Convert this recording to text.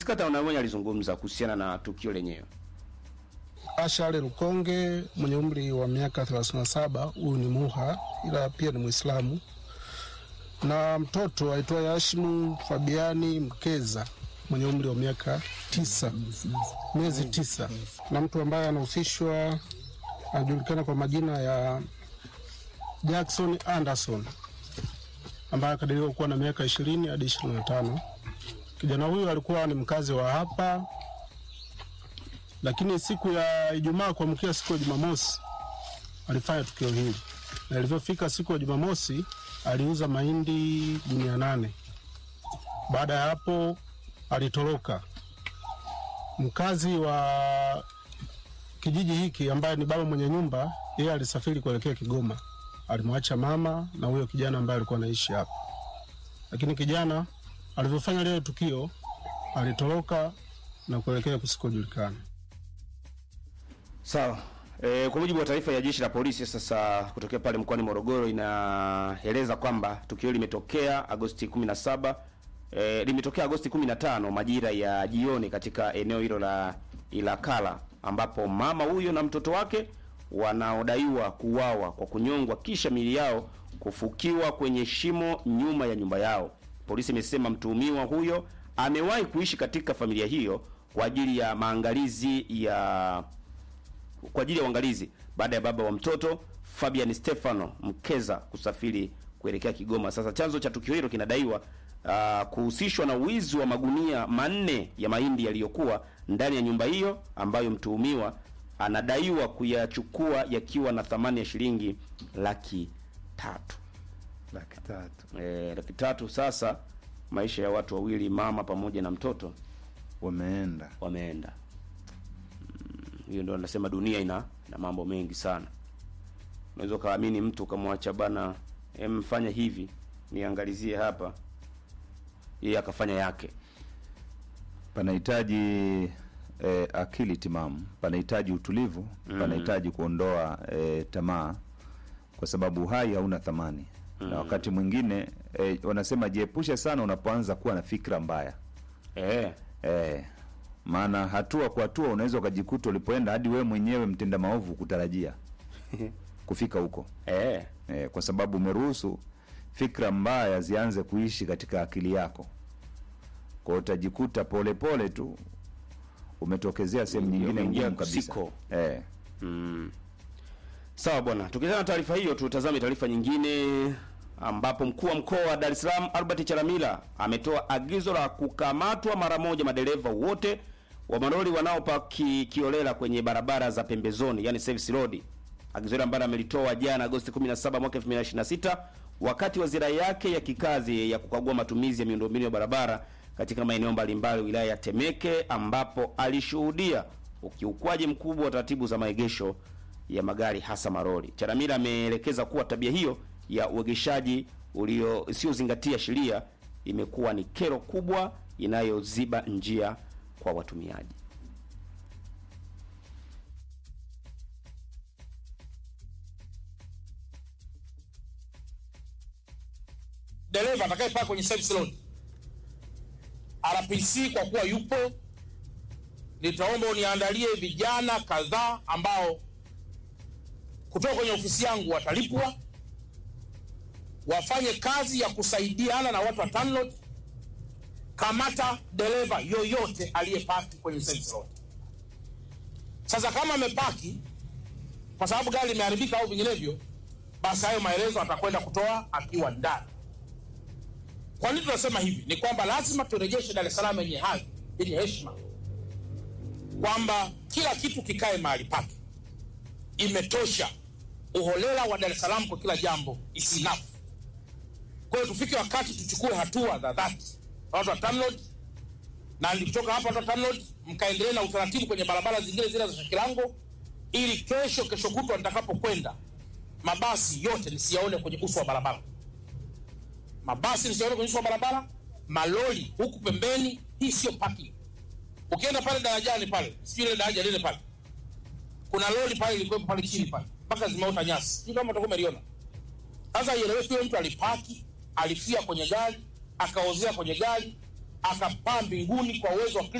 Tusikata na mwenye alizungumza kuhusiana na tukio lenyewe. Ashale Lukonge mwenye umri wa miaka 37, huyu ni Muha ila pia ni Mwislamu, na mtoto aitwaye Hashimu Fabiani Mkeza mwenye umri wa miaka tisa, miezi tisa, na mtu ambaye anahusishwa anajulikana kwa majina ya Jackson Anderson ambaye akadiriwa kuwa na miaka ishirini hadi ishirini na tano. Kijana huyu alikuwa ni mkazi wa hapa lakini siku ya Ijumaa kuamkia siku ya Jumamosi alifanya tukio hili, na ilivyofika siku ya Jumamosi aliuza mahindi gunia nane. Baada ya hapo alitoroka. Mkazi wa kijiji hiki ambaye ni baba mwenye nyumba, yeye alisafiri kuelekea Kigoma, alimwacha mama na huyo kijana ambaye alikuwa anaishi hapa, lakini kijana alivyofanya lile tukio alitoroka na kuelekea kusikojulikana. Sawa. E, kwa mujibu wa taarifa ya jeshi la polisi sasa kutokea pale mkoani Morogoro inaeleza kwamba tukio limetokea Agosti 17 e, limetokea Agosti 15 majira ya jioni katika eneo hilo la Ilakala ambapo mama huyo na mtoto wake wanaodaiwa kuuawa kwa kunyongwa kisha miili yao kufukiwa kwenye shimo nyuma ya nyumba yao. Polisi imesema mtuhumiwa huyo amewahi kuishi katika familia hiyo kwa ajili ya maangalizi ya kwa ajili ya uangalizi baada ya baba wa mtoto Fabian Stefano Mkeza kusafiri kuelekea Kigoma. Sasa chanzo cha tukio hilo kinadaiwa uh, kuhusishwa na wizi wa magunia manne ya mahindi yaliyokuwa ndani ya nyumba hiyo ambayo mtuhumiwa anadaiwa kuyachukua yakiwa na thamani ya shilingi laki tatu. laki tatu E, laki tatu. Sasa maisha ya watu wawili, mama pamoja na mtoto wameenda. wameenda. Mm, Hiyo ndio nasema dunia ina na mambo mengi sana. Unaweza ukaamini mtu ukamwacha bana, em, fanya hivi niangalizie hapa, yeye akafanya yake. Panahitaji eh, akili timamu, panahitaji utulivu, panahitaji kuondoa eh, tamaa, kwa sababu uhai hauna thamani na wakati mwingine eh, wanasema jiepushe sana unapoanza kuwa na fikra mbaya Eh, eh, maana hatua kwa hatua unaweza ukajikuta ulipoenda hadi wewe mwenyewe mtenda maovu kutarajia kufika huko eh, eh, kwa sababu umeruhusu fikra mbaya zianze kuishi katika akili yako. Kwa hiyo utajikuta polepole tu umetokezea sehemu nyingine umeingia ngumu kabisa kusiko. eh. Mm. Sawa bwana, tukiachana na taarifa hiyo, tutazame taarifa nyingine ambapo mkuu wa mkoa wa Dar es Salaam Albert Chalamila ametoa agizo la kukamatwa mara moja madereva wote wa malori wanaopaki kiolela kwenye barabara za pembezoni, yani service road. Agizo hilo ambalo amelitoa jana Agosti 17 mwaka 2026 wakati wa ziara yake ya kikazi ya kukagua matumizi ya miundombinu ya barabara katika maeneo mbalimbali wilaya ya Temeke ambapo alishuhudia ukiukwaji mkubwa wa taratibu za maegesho ya magari hasa maroli. Chalamila ameelekeza kuwa tabia hiyo ya uegeshaji ulio isiyozingatia sheria imekuwa ni kero kubwa inayoziba njia kwa watumiaji. dereva atakayepaa kwenye service road RPC kwa kuwa yupo, nitaomba uniandalie vijana kadhaa ambao kutoka kwenye ofisi yangu watalipwa wafanye kazi ya kusaidiana na watu wa TANROADS. Kamata dereva yoyote aliyepaki kwenye service road. Sasa kama amepaki kwa sababu gari limeharibika au vinginevyo, basi hayo maelezo atakwenda kutoa akiwa ndani. Kwa nini tunasema hivi? Ni kwamba lazima turejeshe Dar es Salaam yenye hadhi, yenye heshima, kwamba kila kitu kikae mahali pake. Imetosha uholela wa Dar es Salaam kwa kila jambo is enough. Kwa hiyo tufike wakati tuchukue hatua za dhati, watu wa TANROADS, na nikitoka hapa watu wa TANROADS mkaendelee na utaratibu kwenye barabara zingine zile za Shakilango, ili kesho kesho kutwa nitakapokwenda mabasi yote nisiyaone kwenye uso wa barabara mabasi nisione kwenye uso wa barabara, malori huku pembeni. Hii sio parking. Ukienda pale darajani pale, sijui ile daraja lile pale, kuna lori pale ilikuwepo pale chini pale mpaka zimeota nyasi, sijui kama utakuwa umeliona. Sasa ieleweke, yule mtu alipaki, alifia kwenye gari, akaozea kwenye gari, akapaa mbinguni kwa uwezo wa